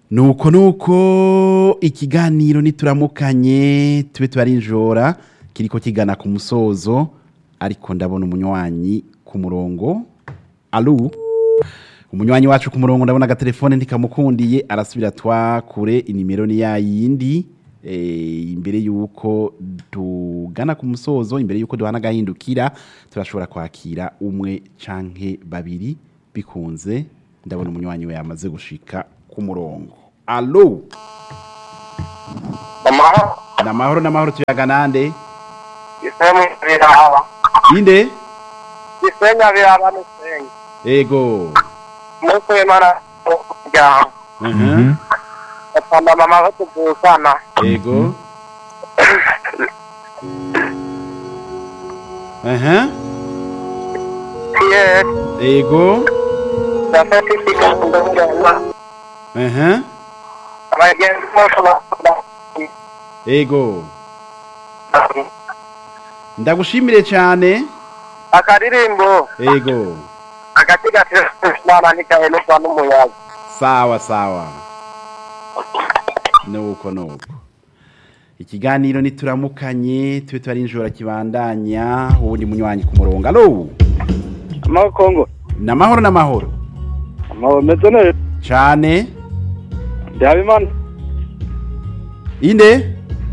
nuko nuko ikiganiro nituramukanye tube tubarinjora kiriko kigana ku musozo ariko ndabona umunywanyi ku murongo alu umunywanyi wacu ku murongo ndabona agatelefone ntikamukundiye arasubira twakure inimero ni yayindi eh, imbere yuko tugana ku musozo imbere yuko duhana agahindukira turashobora kwakira umwe canke babiri bikunze ndabona umunywanyi we yamaze gushika ku murongo alo amahoro namahoro namahoro tuyaga nande gisenyi biraba inde gisenya biraba misenyi ego umunsi w'imana umuryango Mhm. atamba mama ko tuvukana ego aha yes ego ndafata ikiganza ngenda aha abagenzi bose bakunda ego ndagushimire cyane akaririmbo ego agati gatirana ntikahenezwa n'umuyaga sawa sawa nuko nuko ikiganiro nituramukanye tube twarinjora kibandanya ubundi munywanyi ku murongo alo amahoro kongo namahoro namahoro amahoro meze neza cyane ndabimana inde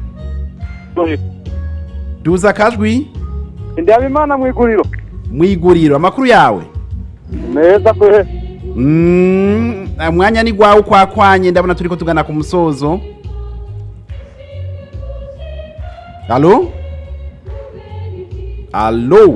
duza akajwi ndabimana mu iguriro mu iguriro amakuru yawe meza kwe Mm, mwanya ni gwawe ukwakwanye ndabona turiko tugana ku musozo alo alo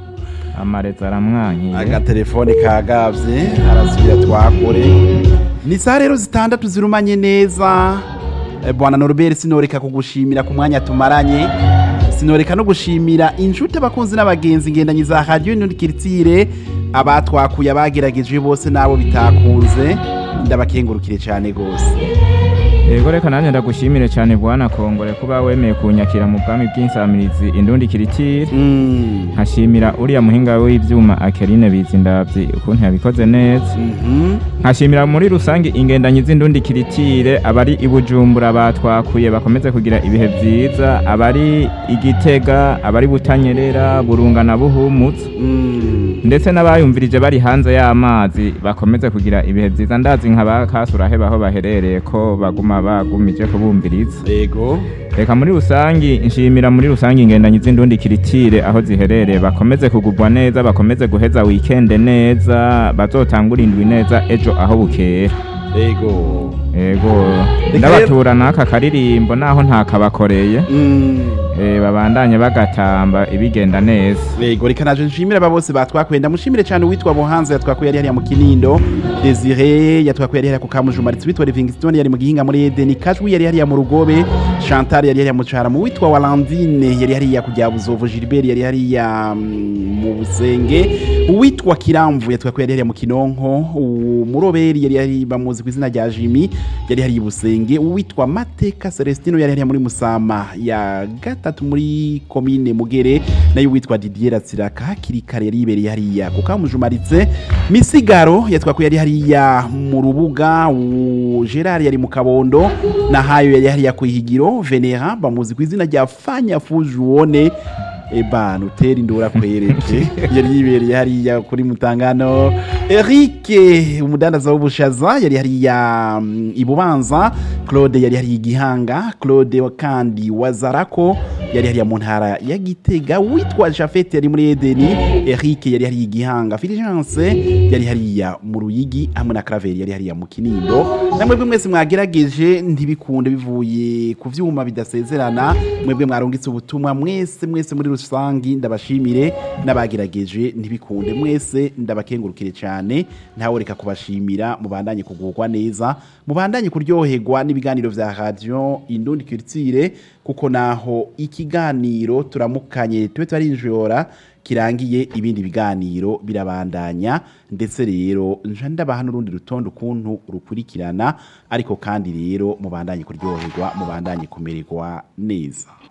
amarezi aramwankiye agatelefone kagavye arasubira twakore ni saa rero zitandatu zirumanye neza Eh, bwana noruberi sinoreka kugushimira ku mwanya tumaranye sinoreka no gushimira inshuti abakunzi n'abagenzi ngendanyi za radiyo nurikiritsire abatwakuye abagerageje bose n'abo bitakunze ndabakengurukire cyane rwose yego reka nanjye ndagushimire cyane bwana kongore kuba wemeye kunyakira mu bwami bw'insamirizi indundi kiritire Mm. nkashimira uriya muhinga w'ibyuma akerine bizindavyi ukuntu yabikoze neza Mhm. nkashimira muri rusange ingendanyi z'indundi kiritire abari i bujumbura batwakuye bakomeze kugira ibihe byiza abari igitega abari butanyerera burunga na buhumutse Mm. ndetse n'abayumvirije bari hanze y'amazi bakomeze kugira ibihe byiza ndazi nka ba kasurahe aho baherereye ko baguma bagumije kubumviriza Ego. reka muri rusangi nshimira muri rusangi ingendanyi z'indundi kiritire aho ziherereye bakomeze kugubwa neza bakomeze guheza wikende neza bazotangura indwi neza ejo aho bukera Ego. ego Reka ndabatura n'aka karirimbo naho ntakabakoreye Mm. eh, babandanye bagatamba ibigenda neza Ego reka naje nshimira aba bose batwakuye ndamushimire cyane uwitwa Buhanza yatwakuye yari hariya mu Kinindo Desire yatwakuye yari hariya ku Kamujumaritsi witwa Livingstone yari mu Gihinga muri Eden Kajwi yari hariya mu Rugobe Chantal yari hariya mu Caramo witwa Walandine yari hariya ku Buzovu Gilbert yari hariya mm, mu Busenge uwitwa Kiramvu yatwakuye yari hariya mu Kinonko umuroberi yari hariya bamuzi ku izina rya Jimmy yari hariya i Busenge uwitwa Mateka Celestino yari hariya muri Musama ya gatatu muri komine Mugere nayo witwa Didier Ratsiraka hakiri kare yari yibereye hariya ku Kamujumaritse Misigaro yatwakuye yari hariya mu rubuga u- Gerard yari mu Kabondo na hayo yari hariya ku Ihigiro Venera bamuzi ku izina rya Fanya Fujuone Eba nutera indura kwereje yari yibereye hariya kuri Mutangano Eric umudandaza w'ubushaza yari hariya mm, ibubanza Claude yari hariya igihanga Claude wa kandi wazarako yari hariya mu ntara ya Gitega witwa Jafet yari muri Edeni Eric yari hariya igihanga Fulgence yari hariya mu Ruyigi hamwe na Claver yari hariya mu Kinindo namwe mwese mwagerageje ntibikunde bivuye ku vyuma bidasezerana mwebwe mwarungitse ubutumwa mwese mwese muri rusangi ndabashimire n'abagerageje ntibikunde mwese ndabakengurukire cyane ntawe reka kubashimira mubandanye kugurwa neza mubandanye kuryoherwa n'ibiganiro vya radio Indundi Culture kuko naho ikiganiro turamukanye tube twarinjora kirangiye ibindi biganiro birabandanya ndetse rero nja ndabaha n'urundi rutonde ukuntu rukurikirana ariko kandi rero mubandanye kuryoherwa mubandanye kumererwa neza